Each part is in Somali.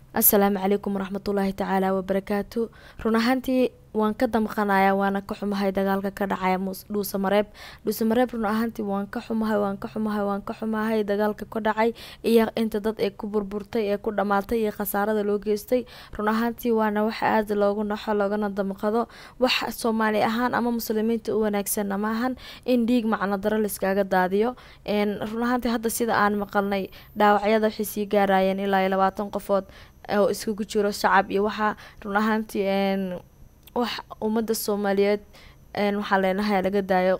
assalaamu calaykum waraxmatullaahi tacaala wabarakaatu run ahaantii waan ka damqanayaa waana ka xumahay dagaalka ka dhacaya dhuusa mareeb dhuusa mareeb run ahaantii waan ka xumahay waan ka xumahay waan ka xumahay dagaalka ka dhacay iyo inta dad ee ku burburtay ee ku dhamaatay iyo khasaarada loo geystay run ahaantii waana wax aada loogu naxo loogana damqado wax soomaali ahaan ama muslimiinta u wanaagsanna maahan in dhiig macno daro layskaaga daadiyo run ahaantii hadda sida aan maqalnay dhaawacyada waxay sii gaarayeen ilaa iyo labaatan qofood oo iskugu jiro shacab iyo waxaa run ahaantii wax ummadda soomaaliyeed waxaa leenahay halaga daayo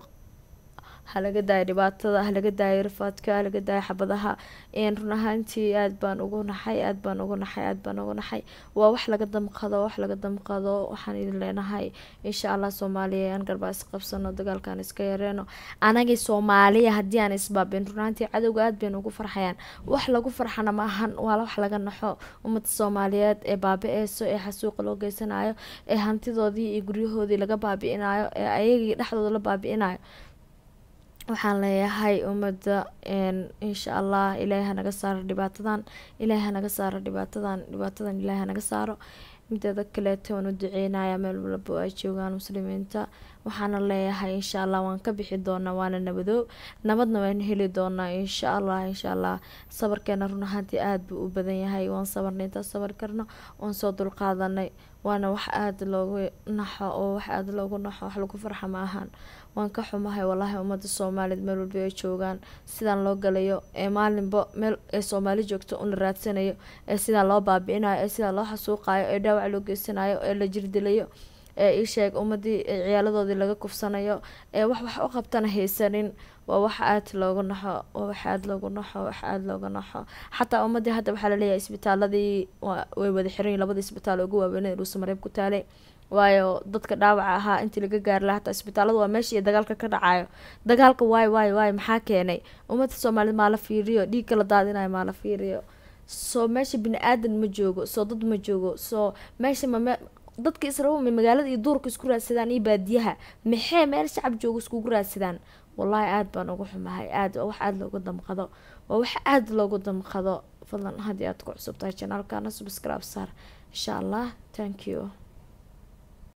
halaga daayo dhibaatada halaga daayo rafaadka halaga daayo xabadaha run ahaantii aada baan ugu naxay aada baan ugu naxay aada baan ugu naxay waa wax laga damqado wax laga damqado waxaan idin leenahay insha allah soomaaliya aan garbaa isqabsano dagaalkaan iska yareeno anagii soomaaliya haddii aan isbaabin run ahaantii cadowga aada baynu ugu farxayaan wax lagu farxana ma ahan waa wax laga naxo ummadda soomaaliyeed ee baabi-eyso ee xasuuqa loo geysanayo ee hantidoodii iyo guryahoodii laga baabi-inayo ee ayagii dhexdooda la baabi-inayo waxaan leeyahay ummadda insha allah ilaahay hanaga saaro dhibaatadan ilaahay hanaga saaro dhibaatadan dhibaatadan ilaahay hanaga saaro mideeda kaleeta waan u duceynaya meel walbo ay joogaan muslimiinta waxaana leeyahay insha allah waan ka bixi doonaa waana nabadoob nabadna waan heli doonaa insha allah insha allah sabarkeena run ahaantii aada buu u badan yahay waan sabarnay intaa sabar karno waan soo dulqaadanay waana wax aada loogu naxo oo wax aada loogu naxo wax lagu farxa ma ahaan waan ka xumahay walaahi ummadda soomaaliyeed meel walba ay joogaan sidaan loo galayo ee maalinba meel ee soomaali joogto un la raadsanayo ee sidaa loo baabi-inayo ee sidaa loo xasuuqayo ee dhaawac loo geysanayo ee la jirdilayo ee isheeg ummadii ciyaaladoodii laga kufsanayo ee wax wax u qabtana haysanin waa wax aada loogu naxo waa wax aada loogu naxo wax aada looga naxo xataa ummadii hadda waxaa laleeyahay isbitaaladii way wada xiran labada isbitaal ugu waaweynee dhuusa mareeb ku taalay waayo dadka dhaawaca ahaa intii laga gaari lahaa hataa isbitaalada waa meeshii dagaalka ka dhacayo dagaalka waay waay waay maxaa keenay ummadda soomaaliyed maa la fiiriyo dhiigka la daadinayo maa la fiiriyo soo meesha bini aadan ma joogo soo dad ma joogo soo meesha mame dadka israel ma magaalada iyo duurka isku raadsadaan iyo baadiyaha maxee meel shacab joogo iskugu raadsadaan wallaahi aada baan ugu xumahay aada wax aada loogu damqado waa wax aada loogu damqado fadlan haddii aad ku cusub tahay janaalkana subscribe saar insha allah thank you